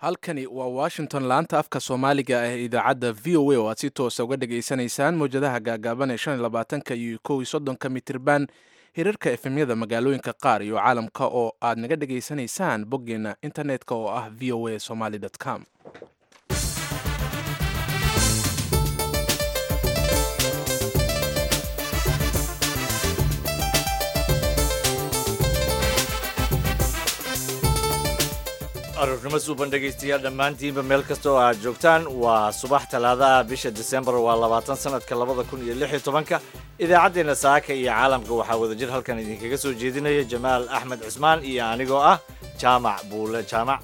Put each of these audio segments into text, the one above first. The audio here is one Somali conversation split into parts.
halkani waa washington laanta afka soomaaliga ah ee idaacadda v o a oo aad si toosa uga dhageysanaysaan mowjadaha gaagaaban ee shan iyo labaatanka iyo kow iyo soddonka mitirban hirarka efemyada magaalooyinka qaar iyo caalamka oo aad naga dhageysanaysaan boggeena internetka oo ah v o a somaly com aroornimo suuban dhegaystayaal dhammaantiinba meel kasta oo aad joogtaan waa subax talaadaha bisha disembar waa labaatan sanadka labada kun iyo lix iyo tobanka idaacaddeenna saaka iyo caalamka waxaa wadajir halkan idinkaga soo jeedinaya jamaal axmed cismaan iyo anigoo ah jaamac buule jaamac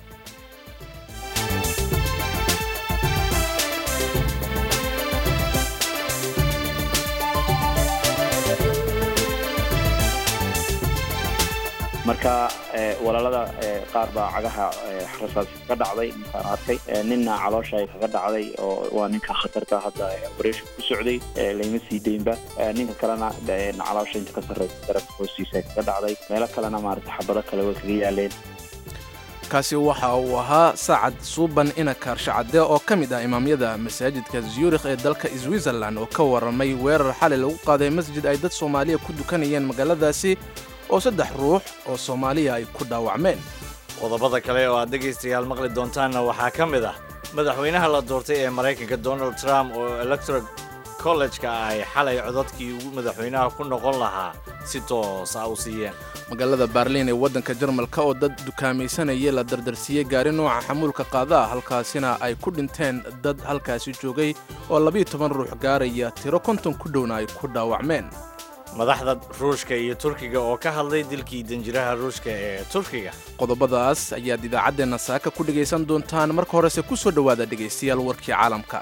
marka walaalada qaar baa cagaha rasaas kaga dhacday ninkaan arkay ninna caloosha ay kaga dhacday oo waa ninka khatarta hadda operation ku socday layma sii deynba ninka kalena caloosha inta ka sarreysa darabka hoostiisa ay kaga dhacday meelo kalena maarata xabado kale way kaga yaaleen kaasi waxa uu ahaa saacad suuban ina kaarsha-cadde oo ka mid ah imaamyada masaajidka zurikh ee dalka switzerland oo ka warramay weerar xalay lagu qaaday masjid ay dad soomaaliya ku dukanayeen magaaladaasi oo saddex ruux oo soomaaliya ay ku dhaawacmeen qodobada kale oo aad dhegaystayaal maqli doontaanna waxaa ka mid ah madaxweynaha la doortay ee maraykanka donald trump oo electoral college-ka ay xalay codadkii ugu madaxweynaha ku noqon lahaa si toos ah u siiyeen magaalada baarliin ee waddanka jarmalka oo dad dukaamaysanaya la dardarsiiyey gaari nooca xamuulka qaada ah halkaasina ay ku dhinteen dad halkaasi joogay oo labiiyo toban ruux gaaraya tiro konton ku dhowna ay ku dhaawacmeen madaxda ruushka iyo turkiga oo ka hadlay dilkii danjiraha ruushka ee turkiga qodobadaas ayaad idaacaddeenna saaka ku dhegaysan doontaan marka horese ku soo dhowaada dhegaystayaal warkii caalamka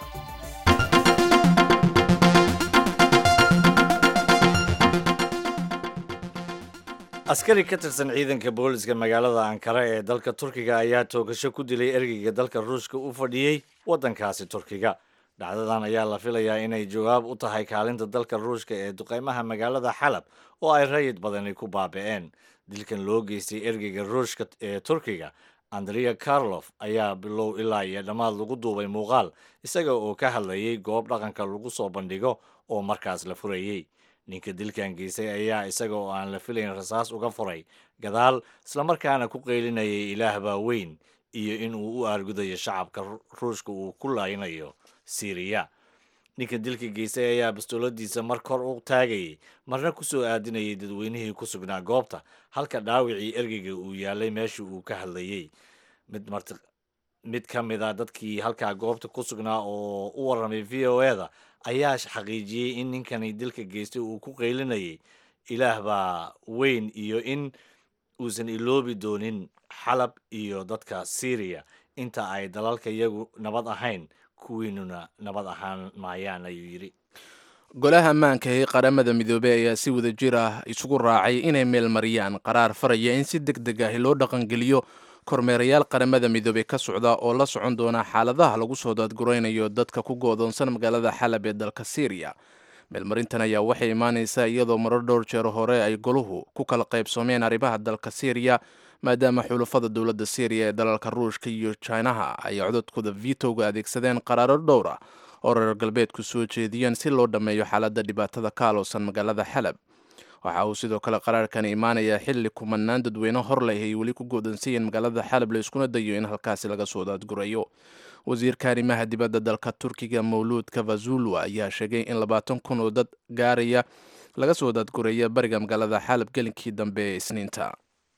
askari ka tirsan ciidanka booliska magaalada ankara ee dalka turkiga ayaa toogasho ku dilay ergeyga dalka ruushka u fadhiyey waddankaasi turkiga dhacdadan ayaa la filayaa inay jawaab u tahay kaalinta dalka ruushka ee duqeymaha magaalada xalab oo ay rayid badani ku baabi'een dilkan loo geystay ergeyga ruushka ee turkiga andrea karlof ayaa bilow ilaa iyo dhammaad lagu duubay muuqaal isaga oo ka hadlayay goob dhaqanka lagu soo bandhigo oo markaas la furayey ninka dilkan geystay ayaa isaga oo aan la filayn rasaas uga furay gadaal islamarkaana ku qeylinayay ilaah baa weyn iyo in uu u aargudayo shacabka ruushka uu ku laaynayo siriya ninka dilka geystay ayaa bastooladiisa mar kor u taagayay marna ku soo aadinayay dadweynihii ku sugnaa goobta halka dhaawicii ergeyga uu yaalay meeshii uu ka hadlayey mid marti mid ka mid a dadkii halkaa goobta ku sugnaa oo u warramay v o e-da ayaa xaqiijiyey in ninkani dilka geystay uu ku qeylinayay ilaah baa weyn iyo in uusan iloobi doonin xalab iyo dadka syriya inta ay dalalka iyagu nabad ahayn kuwiinuna nabad ahaan maayaan ayuu yidhi golaha ammaanka ee qaramada midoobey ayaa si wada jir ah isugu raacay inay meelmariyaan qaraar faraya in si deg deg ah loo dhaqangeliyo kormeerayaal qaramada midoobey ka socda oo la socon doona xaaladaha lagu soo daadguraynayo dadka ku go'doonsan magaalada xalab ee dalka syriya meelmarintan ayaa waxay imaanaysaa iyadoo marar dhowr jeer hore ay goluhu ku kala qaybsoomeen arrimaha dalka syriya maadaama xulafada dowladda syriya ee dalalka ruushka iyo jinaha ay codadkooda vitowga adeegsadeen qaraaro dhowr ah oo reer galbeedku soo jeediyeen si loo dhammeeyo xaaladda dhibaatada ka alowsan magaalada xalab waxa uu sidoo kale qaraarkani imaanayaa xilli kumanaan dadweyne hor leh ay weli ku go'doonsayeen magaalada xalab la iskuna dayo in halkaasi laga soo daadgurayo wasiirka arrimaha dibadda dalka turkiga mawluud kavazulu ayaa sheegay in labaatan kun oo dad gaaraya laga soo daadguraya bariga magaalada xalab gelinkii dambe ee isniinta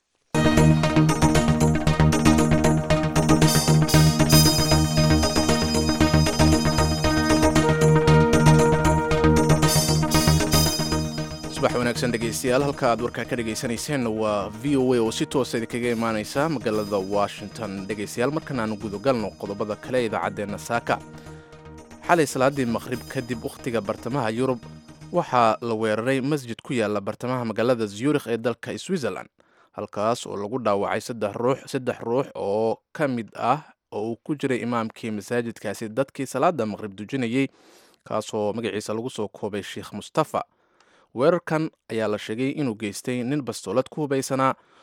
subax wanaagsan dhegaystayaal halka aad warkaa ka dhagaysanayseen waa v o a oo si toosa idinkaga imaaneysa magaalada washington dhegaystayaal markan aanu gudagalno qodobada kale ee idaacaddeenna saaka xalay salaadii maqhrib kadib wakhtiga bartamaha yurub waxaa la weeraray masjid ku yaala bartamaha magaalada zurikh ee dalka switzerland halkaas oo lagu dhaawacay saddex ruux oo ka mid ah oo uu ku jiray imaamkii masaajidkaasi dadkii salaada maqhrib dujinayey kaasoo magaciisa lagu soo koobay sheikh mustafa weerarkan ayaa la sheegay inuu geystay nin bastoolad ku hubaysanaa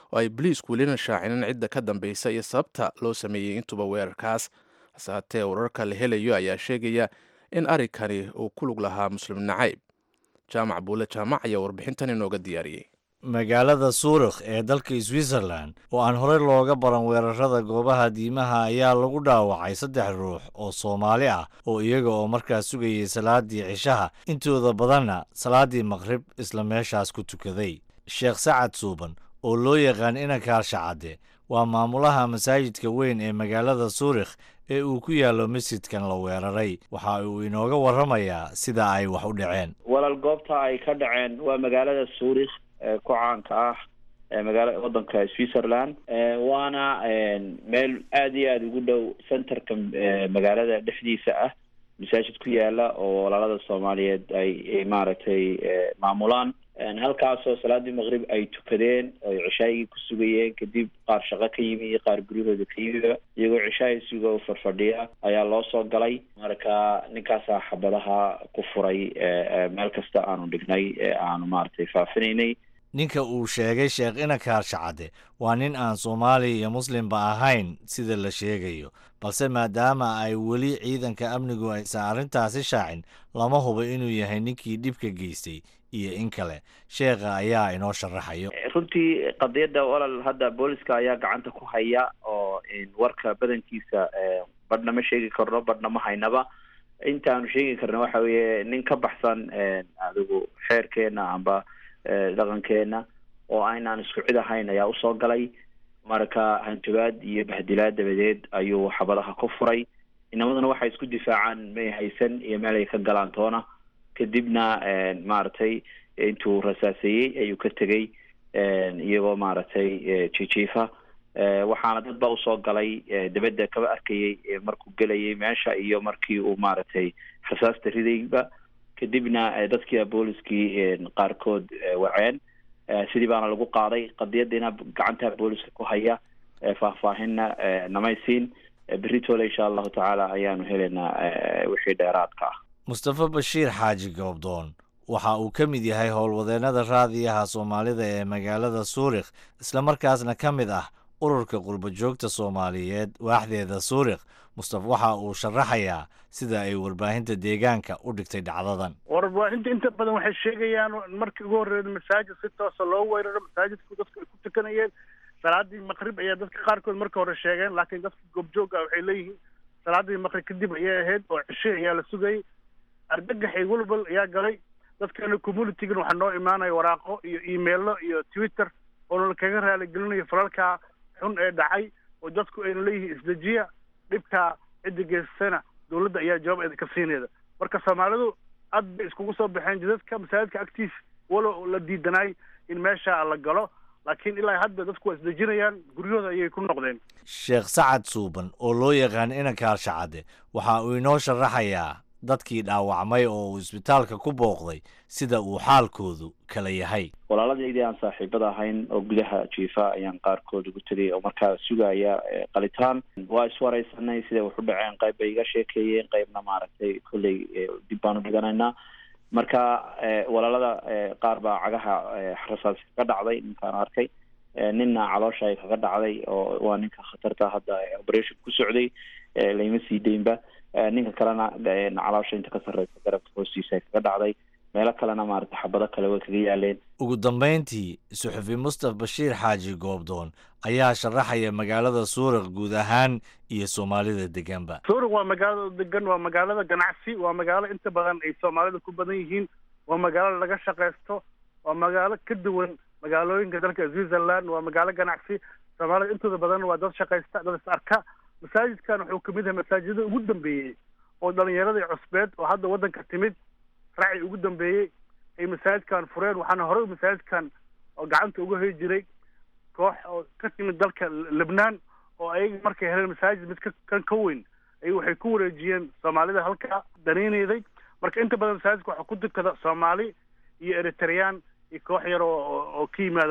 oo ay boliisku welina shaacinin cidda ka dambeysa iyo sababta loo sameeyey intuba weerarkaas hase haatee wararka la helayo ayaa sheegaya in arrinkani uu ku lug lahaa muslim nacayb jaamac buule jaamac ayaa warbixintan inooga diyaariyey magaalada suurikh ee dalka switzerland oo aan horey looga baran weerarada goobaha diimaha ayaa lagu dhaawacay saddex ruux oo soomaali ah oo iyaga oo markaas sugayay salaadii cishaha intooda badanna salaadii maqrib isla meeshaas ku tukaday sheekh sacad suuban oo loo yaqaan inankaar shacadde waa maamulaha masaajidka weyn ee magaalada suurikh ee uu ku yaallo masjidkan la weeraray waxa uu inooga warramayaa sida ay wax u dhaceen walaal goobta ay ka dhaceen waa magaalada suurikh ku caanka ah magaala wadanka switzerland waana meel aada iyo aada ugu dhow centerka magaalada dhexdiisa ah masaajid ku yaala oo walaalada soomaaliyeed ay maaragtay maamulaan halkaasoo salaadii maqrib ay tukadeen oy cishaayigii ku sugayeen kadib qaar shaqo ka yimi iyo qaar guryahooda ka yimiba iyagoo cishaay suga u farfadhiya ayaa loo soo galay marka ninkaasaa xabadaha ku furay meel kasta aanu dhignay ee aanu maaragtay faafinaynay ninka uu sheegay sheekh inankaar shacadde waa nin aan soomaali iyo muslimba ahayn sida la sheegayo balse maadaama ay weli ciidanka amnigu aysan arrintaasi shaacin lama hubo inuu yahay ninkii dhibka geystay iyo in kale sheekha ayaa inoo sharaxayo runtii qadiyadda walal hadda booliska ayaa gacanta ku haya oo warka badankiisa badhna ma sheegi karno badhna ma haynaba intaanu sheegi karna waxa weeye nin ka baxsan adigu xeerkeena amba dhaqankeena oo aynaan isku cid ahayn ayaa usoo galay marka hanjabaad iyo bahdilaad dabadeed ayuu xabadaha ku furay inamaduna waxay isku difaacaan may haysan iyo meel ay ka galaan toona kadibna maaragtay intuu rasaaseeyey ayuu ka tegey iyagoo maaragtay jijiifa waxaana dad ba usoo galay dabadda kaba arkayay markuu gelayay meesha iyo markii uu maaragtay rasaasta ridayba kadibna dadkii booliskii qaarkood waceen sidii baana lagu qaaday qadiyadiina gacanta booliska ku haya faahfaahinna namaysiin beritoole insha allahu tacaala ayaanu helaynaa wixii dheeraadka ah mustafa bashiir xaaji goobdoon waxa uu ka mid yahay howlwadeennada raadiyaha soomaalida ee magaalada suurikh islamarkaasna ka mid ah ururka qurbajoogta soomaaliyeed waaxdeeda suurikh mustafa waxa uu sharaxayaa sida ay warbaahinta deegaanka u dhigtay dhacdadan warbaahinta inta badan waxay sheegayaan markii ugu horreeyay masaajid si toosa loo weeraro masaajidku dadku ay ku tukanayeen salaadii maqrib ayaa dadka qaarkood marka hore sheegeen laakiin dadka goobjooga waxay leeyihiin salaadii maqrib kadib ayay ahayd oo cishe ayaa la sugayay argagax iyo walbal ayaa galay dadkana communitygan waxaa noo imaanaya waraaqo iyo emailo iyo twitter oona kaga raaligelinayo falalkaa xun ee dhacay oo dadku ayna leeyihiin isdejiya dhibkaa cidda geysatana dawladda ayaa jawaab ka siinayda marka soomaalidu aad bay iskugu soo baxeen jidadka masaajidka agtiis walo la diidanaay in meesha la galo laakiin ilaa hadda dadku waa isdejinayaan guryahooda ayay ku noqdeen sheekh sacad suuban oo loo yaqaan inankaar shacadde waxa uu inoo sharaxayaa dadkii dhaawacmay oo uu isbitaalka ku booqday sida uu xaalkoodu kala yahay walaaladaydi aan saaxiibada ahayn oo gudaha jiifa ayaan qaarkood ugu tegay oo markaa sugaya qalitaan waa iswareysanay siday wax u dhaceen qayb bay iga sheekeeyeen qaybna maaragtay kolley dib baan u dhiganaynaa marka walaalada qaar baa cagaha rasaas kaga dhacday ninkaan arkay ninna caloosha ay kaga dhacday oo waa ninka khatarta hadda operation ku socday layma sii deynba ninka kalena caloosha inta ka sarreysa garabka hoostiisa ay kaga dhacday meelo kalena maarata xabado kale way kaga yaaleen ugu dambayntii suxufi mustaf bashiir xaaji goobdoon ayaa sharaxaya magaalada suurik guud ahaan iyo soomaalida deganba suurik waa magaalada degan waa magaalada ganacsi waa magaalo inta badan ay soomaalida ku badan yihiin waa magaalo laga shaqaysto waa magaalo ka duwan magaalooyinka dalka switzerland waa magaalo ganacsi soomaalida intooda badan waa dad shaqaysta dad is arka masaajidkan wuxuu kamid yahay masaajidada ugu dambeeyey oo dhalinyaradii cusbeed oo hadda waddanka timid raaci ugu dambeeyey ay masaajidkan fureen waxaana horey masaajidkan oo gacanta uga hoy jiray koox oo ka timid dalka lebnaan oo ayaga markay heleen masaajid mid kan ka weyn ay waxay ku wareejiyeen soomaalida halkaa danaynayday marka inta badan masaajidka waxaa ku dukada soomaali iyo eritreyaan iyo koox yar oo oo ka yimaada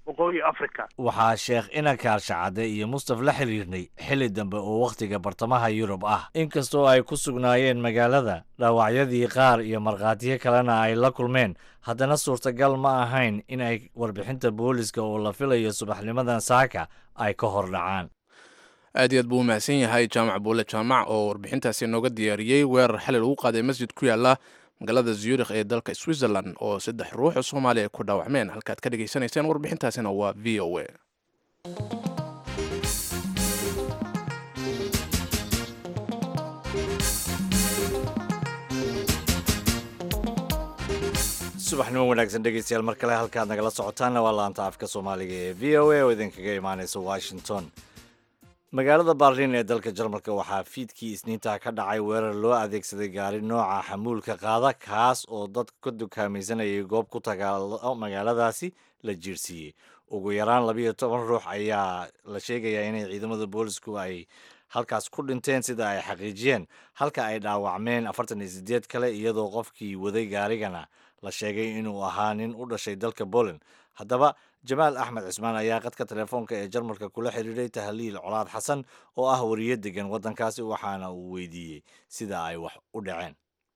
waqooyi africa waxaa sheekh inankaar shacade iyo mustaf la xiriirnay xilli dambe oo wakhtiga bartamaha yurub ah inkastoo ay ku sugnaayeen magaalada dhaawacyadii qaar iyo markhaatiyo kalena ay la kulmeen haddana suurtagal ma ahayn in ay warbixinta booliska oo la filayo subaxnimadan saaka ay ka hor dhacaan aad iyo aad buu u mahadsan yahay jaamac buule jaamac oo warbixintaasi nooga diyaariyey weerar xalay lagu qaaday masjid ku yaala magaalada zurikh ee dalka switzerland oo saddex ruux oo soomaaliya ay ku dhaawacmeen halkaad ka dhegaysanayseen warbixintaasina waa v o a subaxnimo wanaagsan dhegeystayaal mar kale halkaad nagala socotaanna waa laanta afka soomaaliga ee v o a oo idinkaga imaaneysa washington magaalada baarliin ee dalka jarmalka waxaa fiidkii isniinta ka dhacay weerar loo adeegsaday gaari nooca xamuulka qaada kaas oo dadka ka dukaamaysanayay goob ku tagaalo magaaladaasi la jiirsiiyey ugu yaraan labiyo toban ruux ayaa la sheegayaa inay ciidamada boolisku ay halkaas ku dhinteen sida ay xaqiijiyeen halka ay dhaawacmeen afartan iyo sideed kale iyadoo qofkii waday gaarigana la sheegay inuu ahaa nin u dhashay dalka poland haddaba jamaal axmed cismaan ayaa qadka telefoonka ee jarmalka kula xiriiray tahliil colaad xasan oo ah wariye degan waddankaasi waxaana uu weydiiyey sida ay wax u dhaceen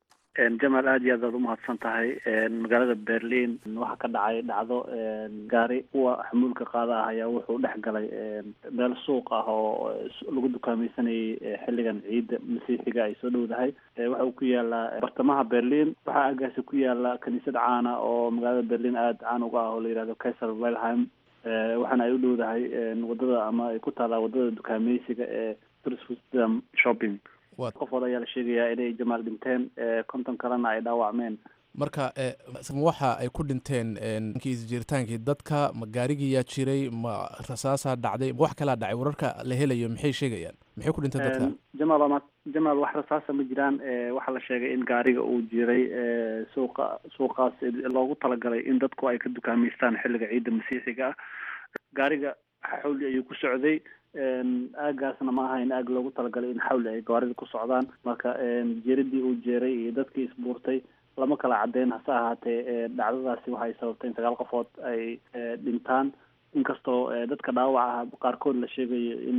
jamaal aad iyo aad aad umahadsan tahay magaalada berlin waxaa ka dhacay dhacdo gaari kuwa xamuulka qaada ah ayaa wuxuu dhex galay meel suuq ah oo lagu dukaamaysanayay xilligan ciidda masiixiga ay soo dhowdahay waxa uu ku yaalaa bartamaha berlin waxaa agaasi ku yaala kaniisad caana oo magaalada berlin aada caan uga ah oo la yihahdo kaiser wilhelm waxaana ay u dhowdahay wadada ama ay ku taalaa wadada dukaamaysiga ee tourism shopping qofood ayaa la sheegayaa inay jamaal dhinteen konton kalena ay dhaawacmeen marka waxa ay ku dhinteen isjiritaankii dadka ma gaarigiyaa jiray ma rasaasaa dhacday ma wax kalaa dhacay wararka la helayo maxay sheegayaan maxay ku dhinteen dadka jamaal ma jamaal wax rasaasa ma jiraan waxaa la sheegay in gaariga uu jiray suuqa suuqaas loogu talagalay in dadku ay ka dukaamaystaan xilliga ciidda masiixiga ah gaariga xawli ayuu ku socday aagaasna ma ahayn aag loogu talagalay in xawli ay gawaarida ku socdaan marka jeeradii uu jeeray iyo dadkii isbuurtay lama kala caddeyn hase ahaatee dhacdadaasi waxay sababtay in sagaal qofood ay dhintaan inkastoo dadka dhaawac ah qaarkood la sheegayo in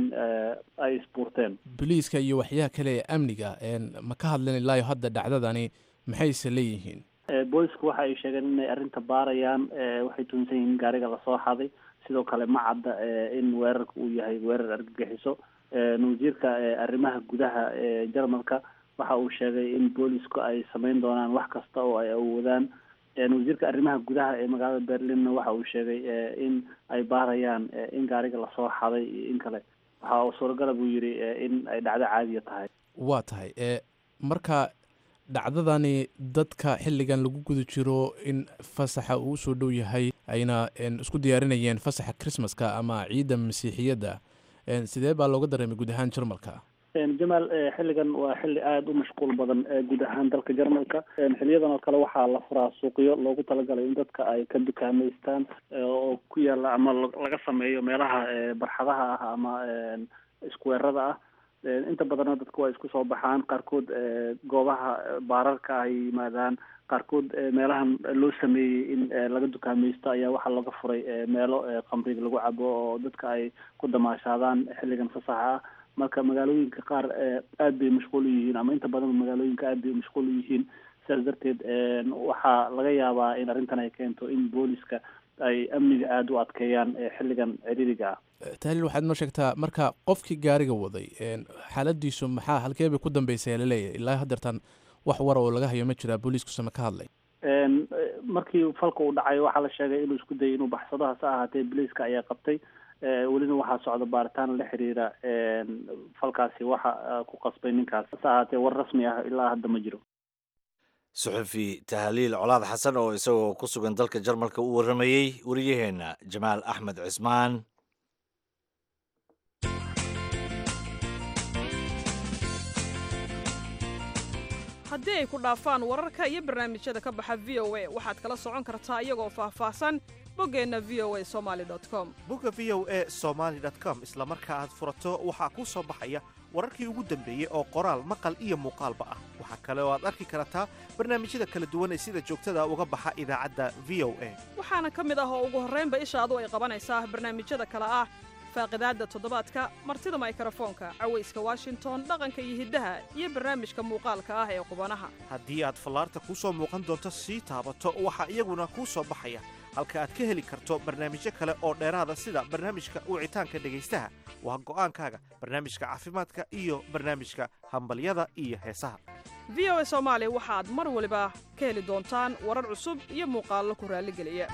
ay isbuurteen boliiska iyo waxyaha kale ee amniga ma ka hadleen ilaayo hadda dhacdadani maxayse leeyihiin boolisku waxa ay sheegeen inay arrinta baarayaan waxay tuunsan yihiin gaariga lasoo xaday sidoo kale ma cadda in weerarka uu yahay weerar argagixiso wasiirka arrimaha gudaha ee jarmalka waxa uu sheegay in boolisku ay samayn doonaan wax kasta oo ay awoodaan wasiirka arrimaha gudaha ee magaalada berlinna waxa uu sheegay in ay baarayaan in gaariga lasoo xaday iyo in kale waxa suuragala buu yidhi in ay dhacdo caadiya tahay waa tahay marka dhacdadani dadka xilligan lagu guda jiro in fasaxa uu usoo dhow yahay ayna isku diyaarinayeen fasaxa christmaska ama ciidda masiixiyadda sidee baa looga dareemay guud ahaan jarmalka jamaal xilligan waa xilli aada u mashquul badan guud ahaan dalka jarmalka xiliyadan oo kale waxaa la furaa suuqyo loogu talagalay in dadka ay ka dukaamaystaan oo ku yaala ama laga sameeyo meelaha barxadaha ah ama iskuweerada ah inta badanna dadku waa isku soo baxaan qaarkood goobaha baararka ay yimaadaan qaarkood meelahan loo sameeyey in laga dukaamaysto ayaa waxaa laga furay meelo khamriga lagu cabo oo dadka ay ku damaashaadaan xilligan fasaxa ah marka magaalooyinka qaar aada bay mashquul u yihiin ama inta badan magaalooyinka aada bay mashquul u yihiin sidaas darteed waxaa laga yaabaa in arrintan ay keento in booliska ay amniga aada u adkeeyaan xilligan ciriiriga ah tahliil waxaad noo sheegtaa marka qofkii gaariga waday xaaladiisu maxaa halkee bay ku dambeysay laleeyahay ilaa hadeertan wax wara oo laga hayo ma jiraa booliiskusama ka hadlay markii falka uu dhacay waxaa la sheegay inuu isku dayay inuu baxsado hase ahaatee booliiska ayaa qabtay welina waxaa socda baaritaan la xiriira falkaasi waxa ku qasbay ninkaas hase ahaatee war rasmi ah ilaa hadda ma jiro suxufi tahliil colaad xasan oo isagoo ku sugan dalka jarmalka u warramayey wariyaheenna jamaal axmed cismaan haddii ay ku dhaafaan wararka iyo barnaamijyada ka baxa v o a waxaad kala socon kartaa iyagoo faahfaahsan boggeenna v o a somali com bogga v o a somaali com isla marka aad furato waxaa kuu soo baxaya wararkii ugu dambeeyey oo qoraal maqal iyo muuqaalba ah waxaa kale oo aad arki kartaa barnaamijyada kala duwan ee sida joogtada uga baxa idaacadda v o a waxaana ka mid ah oo ugu horraynba ishaadu ay qabanaysaa barnaamijyada kale ah faaqidaadda toddobaadka martida maykarafoonka cawayska washington dhaqanka iyo hiddaha iyo barnaamijka muuqaalka ah ee qubanaha haddii aad fallaarta kuu soo muuqan doonto sii taabato waxaa iyaguna kuu soo baxaya halka aad ka heli karto barnaamijyo kale oo dheeraada sida barnaamijka wicitaanka dhegaystaha waa go'aankaaga barnaamijka caafimaadka iyo barnaamijka hambalyada iyo heesaha v o a soomaali waxaad mar waliba ka heli doontaan warar cusub iyo muuqaallo ku raalligeliya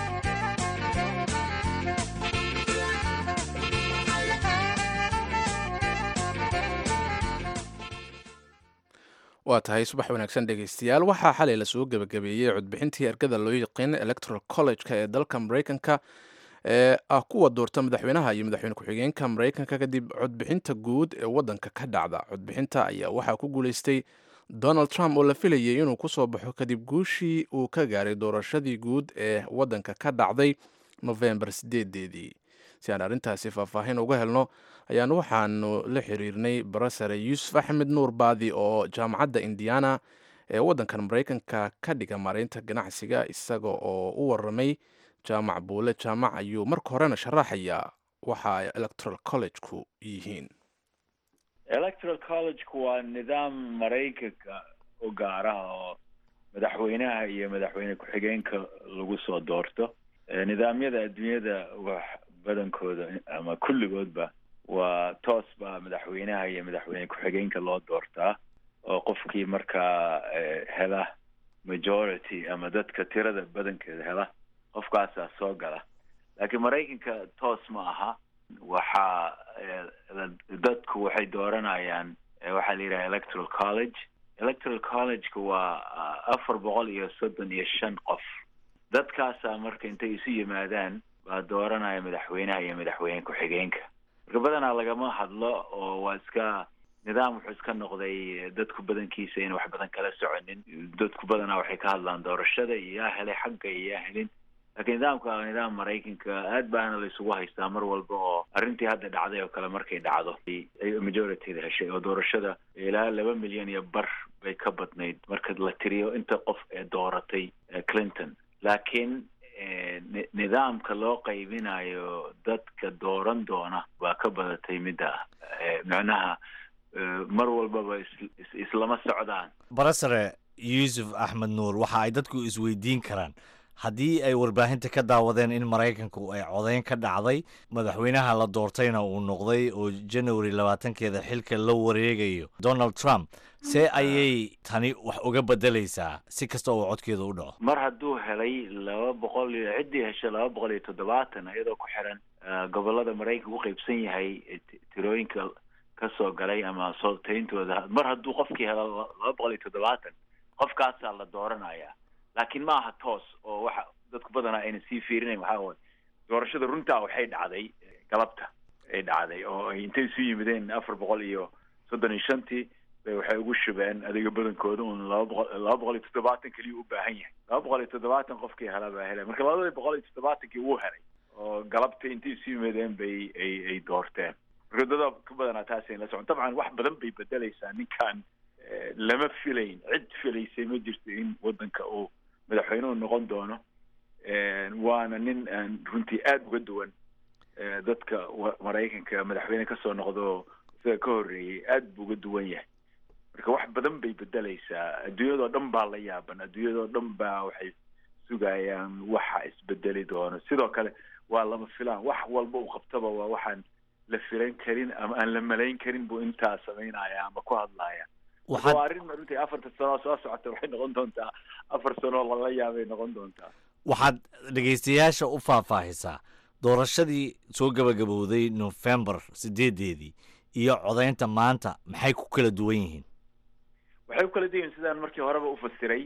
waa tahay subax wanaagsan dhegaystayaal waxaa xalay lasoo gebagabeeyey codbixintii ergada loo yaqiin electoral college-ka ee dalka maraykanka ee ah kuwa doorta madaxweynaha iyo madaxweyne ku-xigeenka maraykanka kadib codbixinta guud ee waddanka ka dhacda codbixinta ayaa waxaa ku guulaystay donald trump oo la filayay inuu kusoo baxo kadib guushii uu ka gaaray doorashadii guud ee waddanka ka dhacday nofembar sideedeedii si aan arrintaasi faahfaahin uga helno ayaan waxaanu la xiriirnay barasare yuusuf axmed nuur baadi oo jaamacadda indiana ee waddankan maraykanka ka dhiga maaraynta ganacsiga isaga oo u waramay jaamac buule jaamac ayuu marka horena sharaxayaa waxa ay electoral collegeku yihiin electoral collegeku waa nidaam maraykanka u gaaraha oo madaxweynaha iyo madaxweyne ku-xigeenka lagu soo doorto nidaamyada adduunyada wax badankooda ama kulligoodba waa toos baa madaxweynaha iyo madaxweyne ku-xigeenka loo doortaa oo qofkii markaa hela majority ama dadka tirada badankeeda hela qofkaasaa soo gala laakiin maraykanka toos ma aha waxaa dadku waxay dooranayaan waxaa la yidhaha electoral college electoral collegeka waa afar boqol iyo soddon iyo shan qof dadkaasaa marka intay isu yimaadaan baa dooranaya madaxweynaha iyo madaxweyne ku-xigeenka marka badanaa lagama hadlo oo waa iska nidaam wuxuu iska noqday dadku badankiisa in wax badan kala soconin dadku badanaa waxay ka hadlaan doorashada iyo yaa helay xagga iyo yaa helin laakiin nidaamka waa nidaam maraykanka aad baana la isugu haystaa mar walba oo arrintii hadda dhacday oo kale markay dhacdo ay majorityda heshay oo doorashada ilaa laba milyan iyo bar bay ka badnayd marka la tiriyo inta qof ee dooratay clinton laakiin nidaamka loo qaybinayo dadka dooran doona waa ka badatay midda micnaha mar walbaba islama socdaan barasare yuusuf axmed nuur waxa ay dadku isweydiin karaan haddii ay warbaahinta ka daawadeen in maraykanku ay codeyn ka dhacday madaxweynaha la doortayna uu noqday oo january labaatankeeda xilka la wareegayo donald trump see ayay tani wax uga bedelaysaa si kasta oo codkeeda u dhaco mar hadduu helay laba boqol iyo ciddii heshay laba boqol iyo toddobaatan iyadoo ku xiran gobolada maraykanka u qaybsan yahay tirooyinka ka soo galay ama sootayntooda mar hadduu qofkii helo laba boqol iyo toddobaatan qofkaasaa la dooranaya laakiin ma aha toos oo waxa dadku badanaa ayna sii fiirinayn waxaa waay doorashada runtaa waxay dhacday galabta ay dhacday oo ay intay isu yimideen afar boqol iyo soddon iyo shantii bay waxay ugu shubeen adiga badankooda un laba boqol laba boqol iyo toddobaatan keliya u baahan yahay laba boqol iyo toddobaatan qofkii hela baa helay marka labada boqol iyo toddobaatankii wuu helay oo galabta intay isu yimideen bay ay ay doorteen marka dada ka badanaa taas ayn la socon dabcan wax badan bay bedelaysaa ninkan lama filayn cid filaysay ma jirto in waddanka uu madaxweynuhu noqon doono waana nin aan runtii aada uga duwan dadka maraykanka madaxweyne kasoo noqdo isaga ka horreeyey aad buu uga duwan yahay marka wax badan bay bedelaysaa adduunyadoo dhan baa la yaaban adduunyadoo dhan baa waxay sugayaan waxa isbedeli doono sidoo kale waa lama filaan wax walba uu qabtaba waa waxaan la filan karin ama aan la malayn karin buu intaa samaynaya ama ku hadlaya waa arrin runtii afarta sanoo soo socota waxay noqon doontaa afar sanoo lala yaabay noqon doontaa waxaad dhegaystayaasha u faahfaahisaa doorashadii soo gabagabowday nofembar sideedeedii iyo codaynta maanta maxay ku kala duwan yihiin waxay ku kala duwan yihiin sidaan markii horeba u fasiray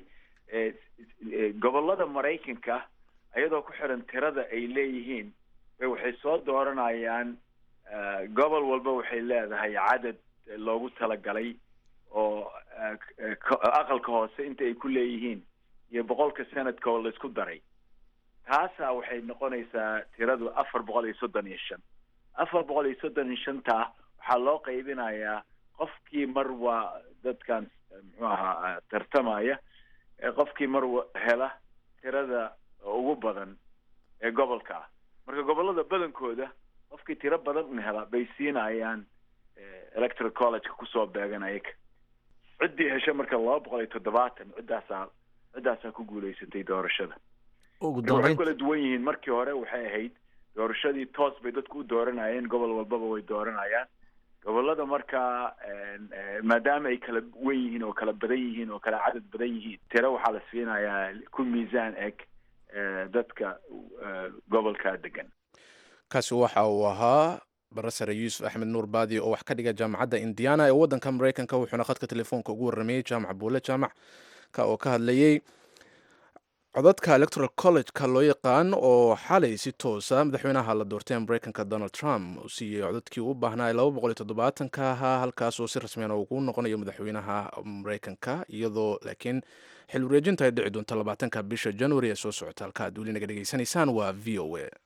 gobollada maraykanka iyadoo ku xiran tirada ay leeyihiin bay waxay soo dooranayaan gobol walba waxay leedahay cadad loogu talagalay oo aqalka hoose inta ay ku leeyihiin iyo boqolka sanadka oo laisku daray taasaa waxay noqonaysaa tiradu afar boqol iyo soddon iyo shan afar boqol iyo soddon iyo shantaa waxaa loo qaybinayaa qofkii mar waa dadkan muxuu ahaa tartamaya qofkii mar hela tirada ugu badan ee gobolka ah marka gobolada badankooda qofkii tiro badan un hela bay siinayaan electoral collegeka kusoo beegan ayaga ciddii hesha marka laba boqol iyo toddobaatan ciddaasaa ciddaasaa ku guulaysatay doorashada ugu waxay dambeyn kala duwan yihiin markii hore waxay ahayd doorashadii toos bay dadku u dooranayeen gobol walbaba way dooranayaan gobolada markaa maadaama ay kala wen yihiin oo kala badan yihiin oo kala cadad badan yihiin tiro waxaa la siinayaa ku miisaan eg dadka gobolka degan kaasi waxa uu ahaa barasare yuusuf axmed nuur baadi oo wax ka dhiga jaamacadda indiana ee waddanka maraykanka wuxuuna khadka telefoonka ugu warramayey jaamac buule jaamac ka oo ka hadlayey codadka electoral college-ka loo yaqaan oo xalay si toosa madaxweynaha la doortay ee maraykanka donald trump uu siiyey codadkii uu baahnaa ee laba boqol iyo toddobaatanka ahaa halkaas oo si rasmiyan ugu noqonayo madaxweynaha maraykanka iyadoo laakiin xil wareejinta ay dhici doonto labaatanka bisha january ee soo socota halka aad weli naga dhegaysanaysaan waa v o a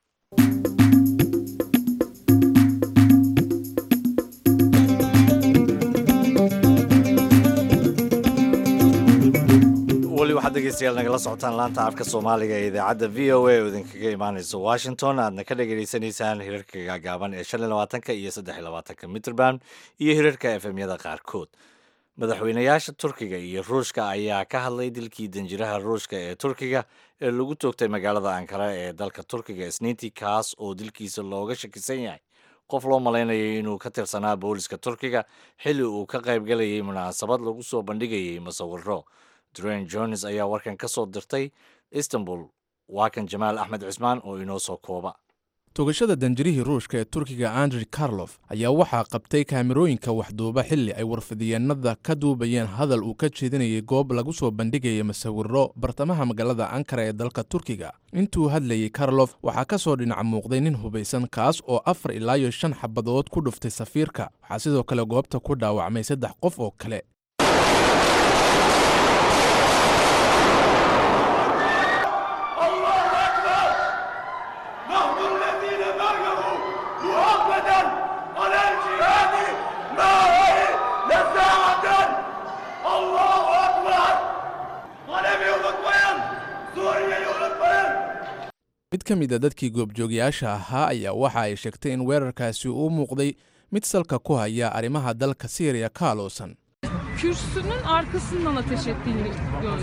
weli waxaad dhegeystayaal nagala socotaan laanta afka soomaaliga ee idaacadda v o a oo idinkaga imaaneysa washington aadna ka dhagaysanaysaan hirarka gaagaaban ee shan iyo labaatanka iyo saddex iyo labaatanka mitrband iyo hirarka efemyada qaarkood madaxweynayaasha turkiga iyo ruushka ayaa ka hadlay dilkii danjiraha ruushka ee turkiga ee lagu toogtay magaalada ankara ee dalka turkiga isniintii kaas oo dilkiisa looga shakisan yahay qof loo malaynayay inuu ka tirsanaa booliska turkiga xilli uu ka qaybgalayay munaasabad lagu soo bandhigayay musawiro dren jones ayaa warkan ka soo dirtay istanbul waa kan jamaal axmed cismaan oo inoo soo kooba toogashada danjirihii ruushka ee turkiga andrey karlof ayaa waxaa qabtay kaamirooyinka waxduuba xilli ay warfidiyeenada ka duubayeen hadal uu ka jeedinayay goob lagu soo bandhigaya masawiro bartamaha magaalada ankara ee dalka turkiga intuu hadlayey karlof waxaa ka soo dhinac muuqday nin hubaysan kaas oo afar ilaa iyo shan xabadood ku dhuftay safiirka waxaa sidoo kale goobta ku dhaawacmay saddex qof oo kale mid ka mid a dadkii goobjoogayaasha ahaa ayaa waxa ay sheegtay in weerarkaasi uu muuqday mid salka ku haya arrimaha dalka syriya ka aloosan kürsünün arkasından ateş ettiğini gördük.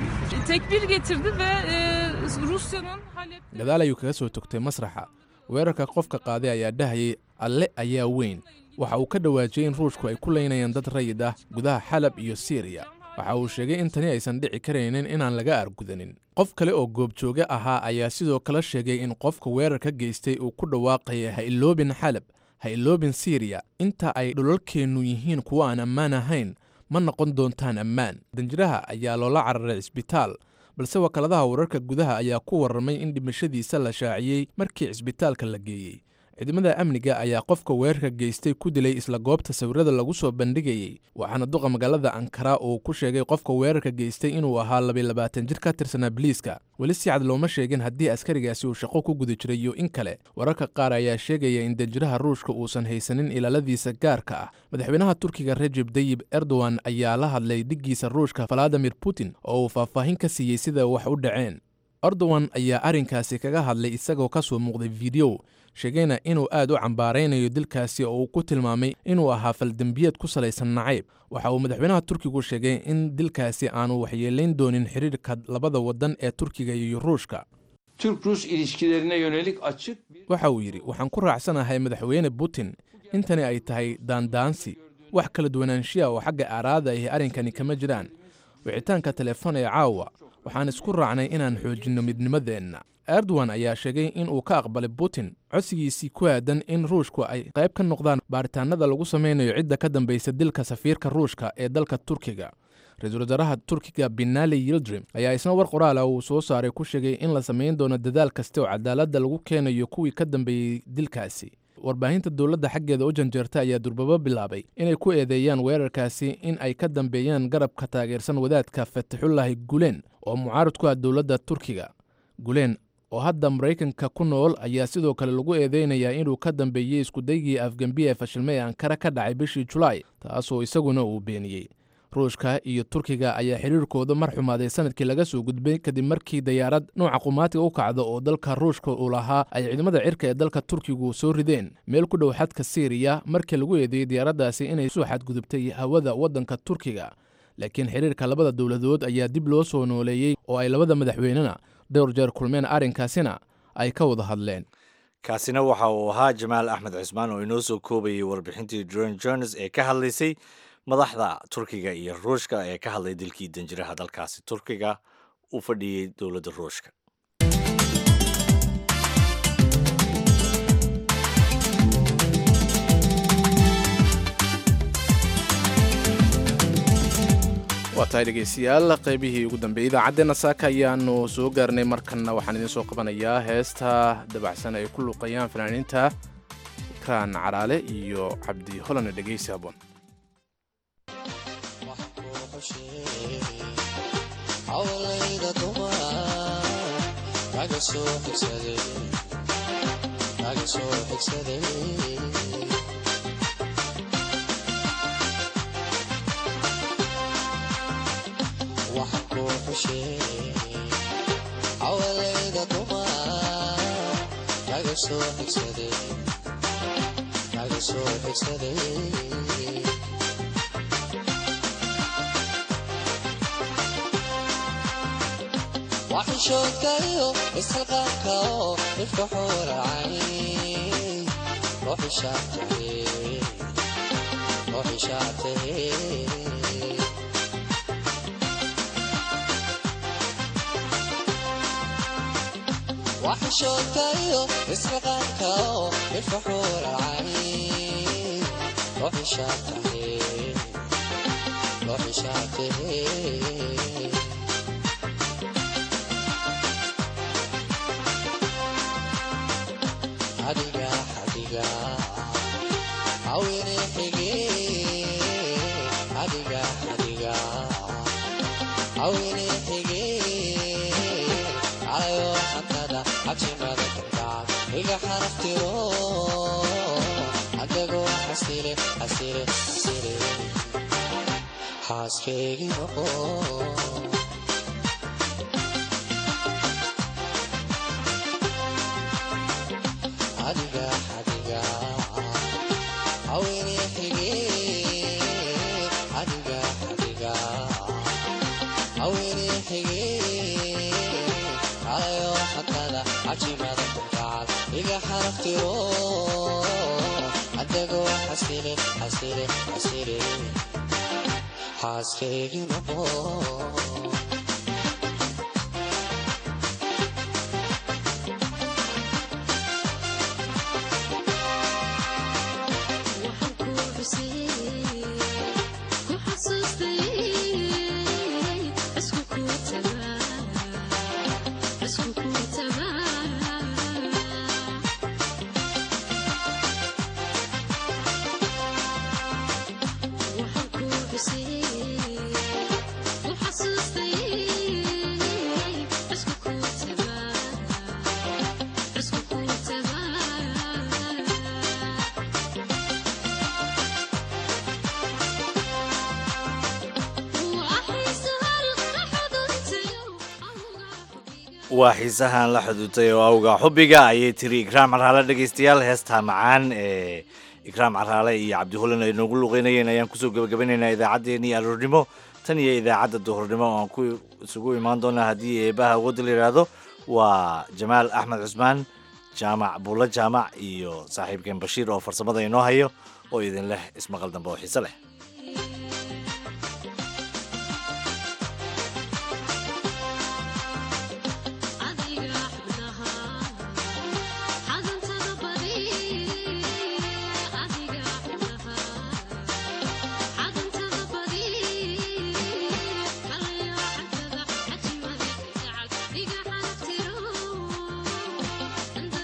Tekbir getirdi ve e, Rusya'nın Halep gadaal ayuu kaga soo togtay masraxa weerarka qofka qaaday ayaa dhahayay alle ayaa weyn waxa uu ka dhawaajiyey in ruushku ay ku leynayaan dad rayid ah gudaha xalab iyo siriya waxa uu sheegay in tani aysan dhici karaynin inaan laga argudanin qof kale oo goobjooge ahaa ayaa sidoo kale sheegay in qofka weerarka geystay uu ku dhawaaqaya ha iloobin xalab ha iloobin siriya inta ay dhulalkeennu yihiin kuwo aan ammaan ahayn ma noqon doontaan ammaan danjiraha ayaa loola cararay cisbitaal balse wakaaladaha wararka gudaha ayaa ku warramay in dhimashadiisa la shaaciyey markii cisbitaalka la geeyey ciidamada amniga ayaa qofka weerarka geystay ku dilay isla goobta sawirada lagu soo bandhigayey waxaana duqa magaalada ankara uu ku sheegay qofka weerarka geystay inuu ahaa labaylabaatan jir ka tirsanaa biliiska weli si cad looma sheegin haddii askarigaasi uu shaqo ku guda jiray iyo in kale wararka qaar ayaa sheegaya in danjiraha ruushka uusan haysanin ilaaladiisa gaarka ah madaxweynaha turkiga rejeb dayib erdogan ayaa la hadlay dhiggiisa ruushka valadimir putin oo uu faahfaahin ka siiyey sida wax u dhaceen erdogan ayaa arrinkaasi kaga hadlay isagoo ka soo muuqday fideyo sheegayna inuu aad u cambaaraynayo dilkaasi oo uu ku tilmaamay inuu ahaa faldembiyeed ku salaysan nacayb waxa uu madaxweynaha turkigu sheegay in dilkaasi aanu waxyeelayn doonin xiriirka labada waddan ee turkiga iyo ruushka Türk-Rus ilişkilerine yönelik açık bir waxa uu yidhi waxaan ku raacsanahay madaxweyne putin intani ay tahay daandaansi wax kala duwanaanshiya oo xagga aaraada ahi arrinkani kama jiraan wicitaanka telefoon ee caawa waxaan isku raacnay inaan xoojinno midnimadeenna erdogan ayaa sheegay in uu ka aqbalay putin codsigiisii ku aadan in ruushku ay qayb ka noqdaan baaritaanada lagu samaynayo cidda ka dambaysa dilka safiirka ruushka ee dalka turkiga ra-iisul wasaaraha turkiga binali yildrim ayaa isna war qoraala uu soo saaray ku sheegay in la samayn doono dadaal kasta oo cadaaladda lagu keenayo kuwii ka dambeeyey dilkaasi warbaahinta dowladda xaggeeda u janjeerta ayaa durbabo bilaabay inay ku eedeeyaan weerarkaasi in ay ka dambeeyaan garabka taageersan wadaadka fatixullaahi gulen oo mucaarad ku ah dowladda turkiga gulen oo hadda maraykanka ku nool ayaa sidoo kale lagu eedeynayaa inuu ka dambeeyey iskudaygii afgembi ee fashilmay ee ankara ka dhacay bishii julaay taasoo isaguna uu beeniyey ruushka iyo turkiga ayaa xiriirkooda mar xumaaday sanadkii laga soo gudbay kadib markii dayaarad nooca qumaatiga u kacda oo dalka ruushka uu lahaa ay ciidamada cirka ee dalka turkigu soo rideen meel ku dhow xadka siiriya markii lagu eedeeyey diyaaraddaasi inay soo xadgudubtay hawada waddanka turkiga laakiin xiriirka labada dowladood ayaa dib loo soo nooleeyey oo ay labada madaxweynena dhowr jeer kulmeen arrinkaasina ay ka wada hadleen kaasina waxa uu ahaa jamaal axmed cismaan oo inoo soo koobayay warbixintii dron jones ee ka hadlaysay madaxda turkiga iyo ruushka ee ka hadlay dilkii danjiraha dalkaasi turkiga u fadhiyey dowladda ruushka waa tahay dhegeystayaal qaybihii ugu dambeeyey idaacaddeenna saaka ayaanu soo gaarnay markanna waxaan idiin soo qabanayaa heesta dabacsan ay ku luuqayaan fanaaniinta ikraan caraale iyo cabdi holane dhegeysi habboon awalayda dumar kaga soo xigsaday kaga soo xigsaday waxishoodkayo isxilqaanka oo dhifka xuuracay ruuxishaatahe ruuxishaatahe waxishoodkayo isxilqaanka oo dhifka xuuracay ruuxishaatahe ruuxishaatahe adiga adiga awine xige adiga adiga awine xige calayo xantada cabsimada kalgacan iga xaraftiro adagoo xasile xasile xasile xaaskeygi noqo adiga adiga awine xige adiga adiga awine xige calayo xatada cajimada kalgacal iga xaraftiro adagoo xasile xasile xasile xaaskeygi noqo waa xiisahan la xuduutay oo awga xubbiga ayay tiri ikraam caraale dhegaystayaal heestaa macaan ee ikraam caraale iyo cabdihulan ay noogu luqeynayeen ayaan kusoo gebagabanaynaa idaacaddeenii aroornimo tan iyo idaacadda duhurnimo oo aan ku isugu imaan doonaa haddii eebaha awoodda la yidhaahdo waa jamaal axmed cusmaan jaamac buulla jaamac iyo saaxiibkeen bashiir oo farsamada inoo hayo oo idin leh ismaqal dambe oo xiise leh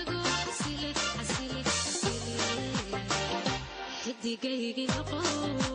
xidigaygi noqo